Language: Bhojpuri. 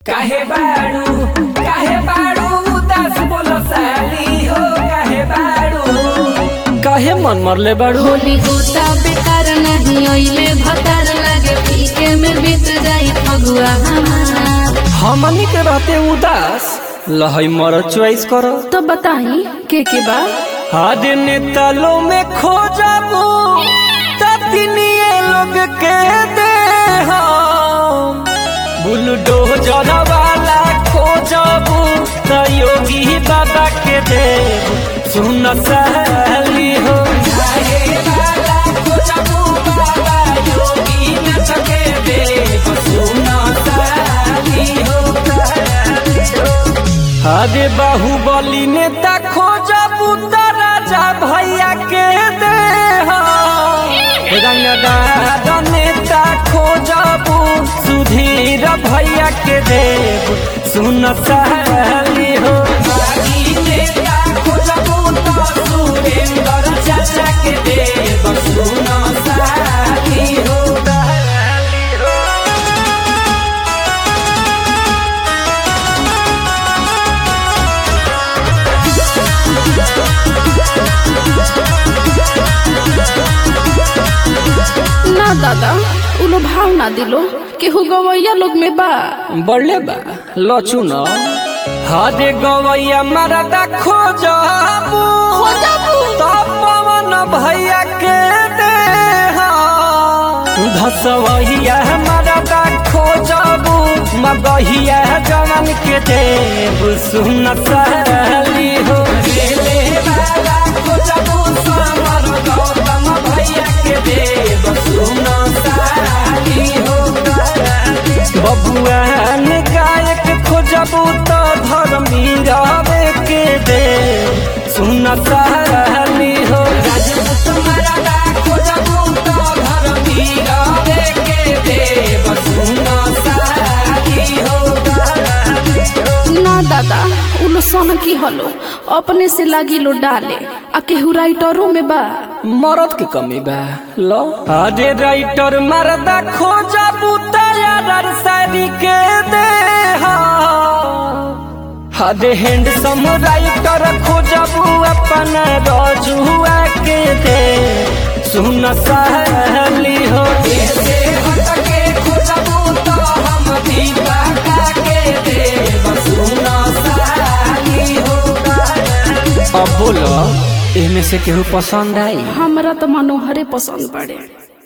काहे बाड़ू काहे बाड़ू उदास बोलो साली हो काहे बाड़ू काहे मन मरले बाड़ू होली होता बेकार नहीं ओइले भतार लागे पीके में बीत जाई फगुआ हमार हमनी के रहते उदास लहई मर चॉइस करो तो बताई के के बा हाद नेतालो में खो जाबू ततिनिए लोग के दे हम बुलडोजर वाला खो जाबू त योगी बाबा के दे सुन सहली हो काहे बाला खोजबू बाबा योगी न सके दे सुनो साली हो अरे बाहुबली नेता खोजा पुता राजा भैया के दे रंगदार नेता खोजबू सुधीर भैया के देव सुन सहली हो बागी नेता खोजबू तो सुरेंद्र चाचा के दे सुनो साली हो ना दादा उलो भाव ना दिलो केहू गवैया लोग में बा बढ़ले बा लचू न हरे गवैया मरदा खोजबू तो पवन भैया के दे धसवैया मरदा खोजबू मगहिया जवन के देव सुन सहली हो रेले बाला खोजबू समर गौतम भैया के दे सुनो साली हो बबुआन गायक खोजबू तो धर्मी रवे के दे सुन सहली हो राजपूत मरदा खोजबू तो धरती रवे के देव सुनो साली हो ना दादा उलो सन की हलो अपने से लागी लो डाले आ केहू राइटरों में बा मरद के कमी बा लो अरे राइटर मरदा खोजा बुताया सारी के दे अरे हैंडसम राइटर खोजबू अपन रजुआ के दे सुन सहली हो ऐसे हटके खोजबू तो हम दीपा के देव सुनो साली हो अब बोलो एमे से केहू पसंद आई हमरा तो मनोहरे पसंद पड़े